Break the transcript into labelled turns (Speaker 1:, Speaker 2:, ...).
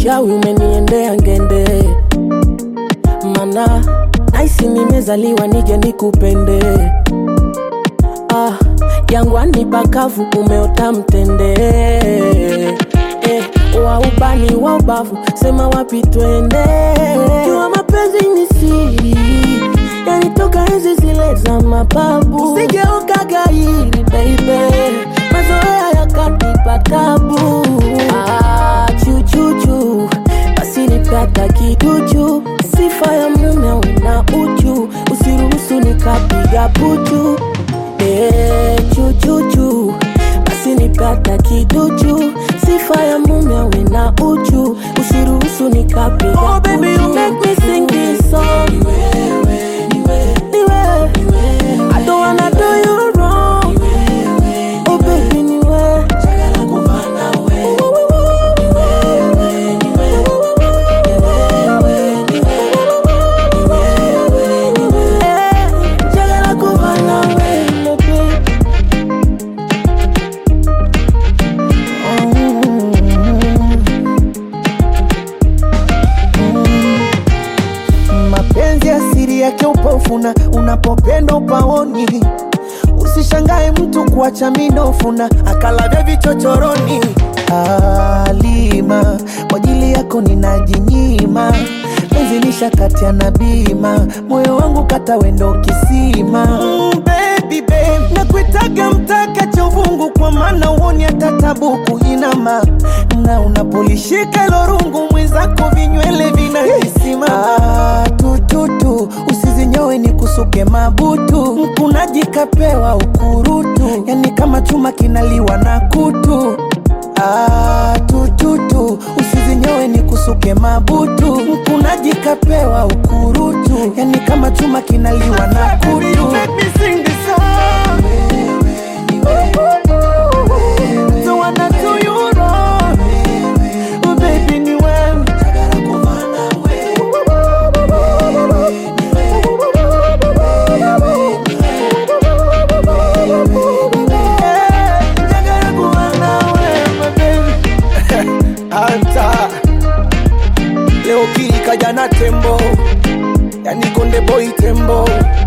Speaker 1: uchawi umeniendea ngende, mana naisi nimezaliwa nije nikupende. Ah, jangwani pakavu umeota mtende eh, wa ubani wa ubavu sema wapi twende. Jua mapenzi ni siri, yanitoka enzi zile za mababu. Usijeuka gairi baby, mazoea yakanipa tabu. Ah, chuchuchu basi nipata kiduchu, sifa ya mume awe na uchu, usiruhusu nikapiga puchu Eh, chuchuchu basi nipata kiduchu, sifa ya mume awe na uchu, usiruhusu nikapiga oh, baby, you make me sing this song. Ni wewe, ni wewe, ni wewe. I don't wanna do you wrong. Oh baby, ni wewe. Chagala kuva nawe. Ni wewe, ni wewe. Ni wewe, ni wewe. Ni wewe, ni wewe. Eh, chagala kuva nawe, baby.
Speaker 2: mapenzi asiri yake upofuna unapopenda upaoni usishangae mtu kuacha minofuna akalavya vichochoroni alima kwa ajili yako ninajinyima penzi nishakatia na bima moyo wangu kata wendo kisima mm, baby, babe. nakuitaga mtaka cha uvungu kwa maana uoni hata tabu kuinama na unapolishika ilo rungu mwenzako vinywele vinajisimama ah, tututu usizinyowe ni kusuke mabutu mkunaji kapewa ukurutu yani kama chuma kinaliwa na kutu Ah, tututu usizinyowe ni kusuke mabutu mkunaji kapewa ukurutu yani kama chuma kinaliwa na kutu Don't wanna do you wrong. Oh, baby, ni wewe. Eh, njagala kuba nawe, my baby. Anta leo kii kaja na tembo yani konde boy tembo